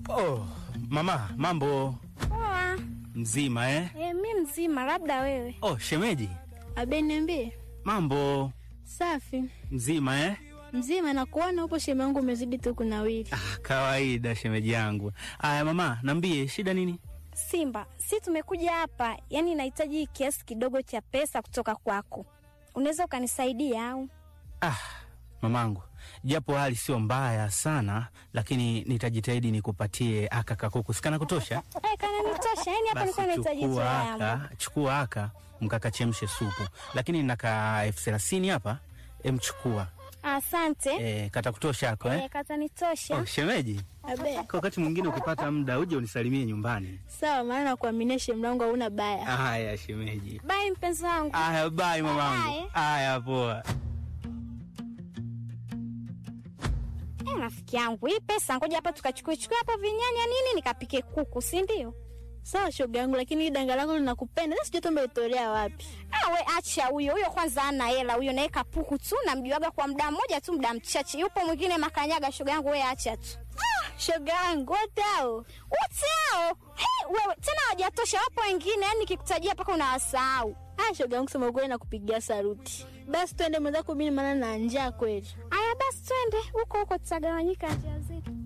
Oh, mama, mambo Poa. mzima eh? E, mi mzima, labda wewe. Oh, shemeji, Abe, niambie. mambo Safi mzima eh? mzima, nakuona upo sheme yangu, umezidi tu kunawiri. Ah, kawaida shemeji yangu. Aya mama, nambie shida nini? Simba, si tumekuja hapa, yaani nahitaji kiasi kidogo cha pesa kutoka kwako. Unaweza ukanisaidia au? Ah, mamangu, japo hali sio mbaya sana, lakini nitajitahidi nikupatie aka kakuku sikana kutosha. Eh, kana nitosha. Yaani hapa Basi nilikuwa nahitaji tu chukua yangu. aka, chukua aka mkakachemshe supu, lakini naka elfu thelathini hapa, emchukua Asante. e, kata kutosha ako eh? Eh, kata nitosha. Oh, shemeji, Abe, kwa wakati mwingine ukipata muda uje unisalimie nyumbani. sawa, maana nakuaminia sheme yangu hauna baya. Haya shemeji. Bye mpenzi wangu. Aya, bye mamangu. Bye. Aya, poa. Eh, rafiki yangu, hii pesa ngoja hapa tukachukue chukue hapa vinyanya nini nikapike kuku, si ndio? Sawa shoga yangu, lakini hii danga lako linakupenda. Sasa sijui tumbe itolea wapi. Ah, we acha huyo huyo, kwanza ana hela huyo, naye kapuku tu, namjuaga kwa muda mmoja tu, muda mchache. Yupo mwingine makanyaga, shoga yangu, we acha tu. Shoga yangu wote hao Wote hao hey, wewe tena hawajatosha, wapo wengine, yani nikikutajia mpaka unawasahau. Ah, shoga yangu, sema ukweli nakupigia saruti. Basi twende mwenzako, mimi maana na njaa kweli. Aya, basi twende huko huko, tutagawanyika njia zetu.